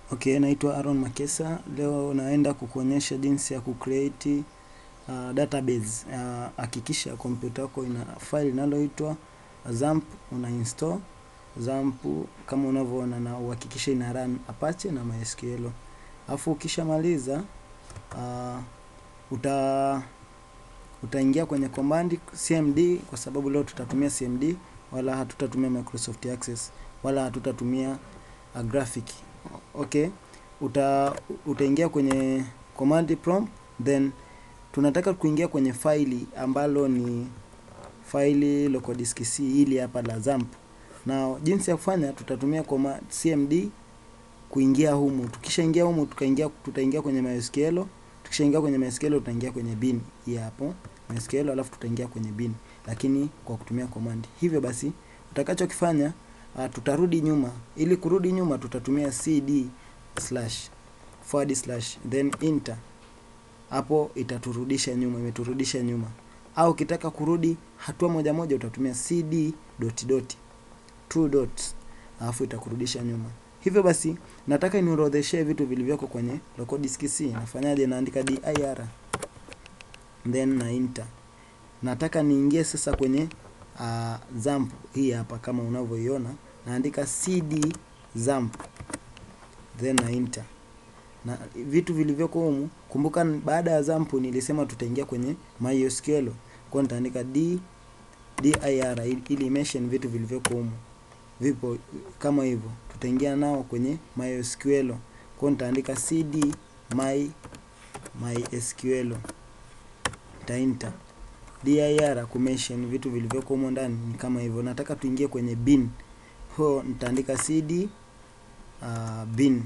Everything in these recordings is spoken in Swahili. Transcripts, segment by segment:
Okay, naitwa Aaron Makesa. Leo naenda kukuonyesha jinsi ya kucreate uh, database. Uh, hakikisha kompyuta yako ina file linaloitwa XAMPP, una install XAMPP kama unavyoona, na uhakikishe ina run Apache na MySQL. Alafu ukishamaliza uh, uta utaingia kwenye command cmd, kwa sababu leo tutatumia cmd, wala hatutatumia Microsoft Access, wala hatutatumia uh, graphic okay uta utaingia kwenye command prompt then tunataka kuingia kwenye faili ambalo ni faili local disk C ili hapa la XAMPP na jinsi ya kufanya tutatumia command cmd kuingia humu tukishaingia humu tukaingia tutaingia kwenye MySQL tukishaingia kwenye MySQL tutaingia kwenye bin hii hapo MySQL alafu tutaingia kwenye bin lakini kwa kutumia command hivyo basi utakachokifanya uh, tutarudi nyuma. Ili kurudi nyuma, tutatumia cd slash forward slash then enter. Hapo itaturudisha nyuma, imeturudisha nyuma. Au ukitaka kurudi hatua moja moja, utatumia cd dot dot two dots, alafu itakurudisha nyuma. Hivyo basi, nataka niorodheshe vitu vilivyoko kwenye local disk C. Nafanyaje? Naandika dir then na enter. Nataka niingie sasa kwenye uh, XAMPP hii hapa kama unavyoiona naandika cd XAMPP then na enter na vitu vilivyoko humu. Kumbuka baada ya XAMPP nilisema tutaingia kwenye MySQL, kwa nitaandika d dir ili mention vitu vilivyoko humu, vipo kama hivyo, tutaingia nao kwenye MySQL, kwa nitaandika cd my MySQL ta enter dir kumention vitu vilivyoko humo ndani ni kama hivyo. Nataka tuingie kwenye bin, ho nitaandika cd uh, bin.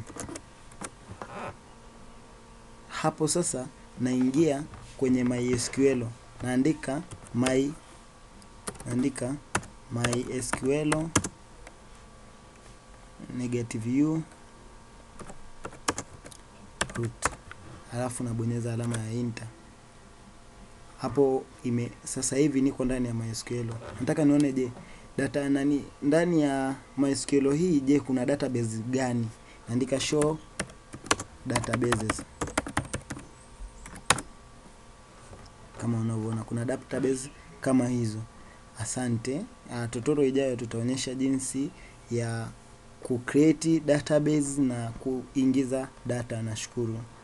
Hapo sasa naingia kwenye MySQL, naandika my naandika MySQL negative u root, halafu nabonyeza alama ya enter hapo ime sasa hivi niko ndani ya MySQL. Nataka nione, je, data nani ndani ya MySQL hii, je, kuna database gani? Naandika show databases. Kama unavyoona kuna database kama hizo. Asante. Uh, tutorial ijayo tutaonyesha jinsi ya kucreate database na kuingiza data. Nashukuru.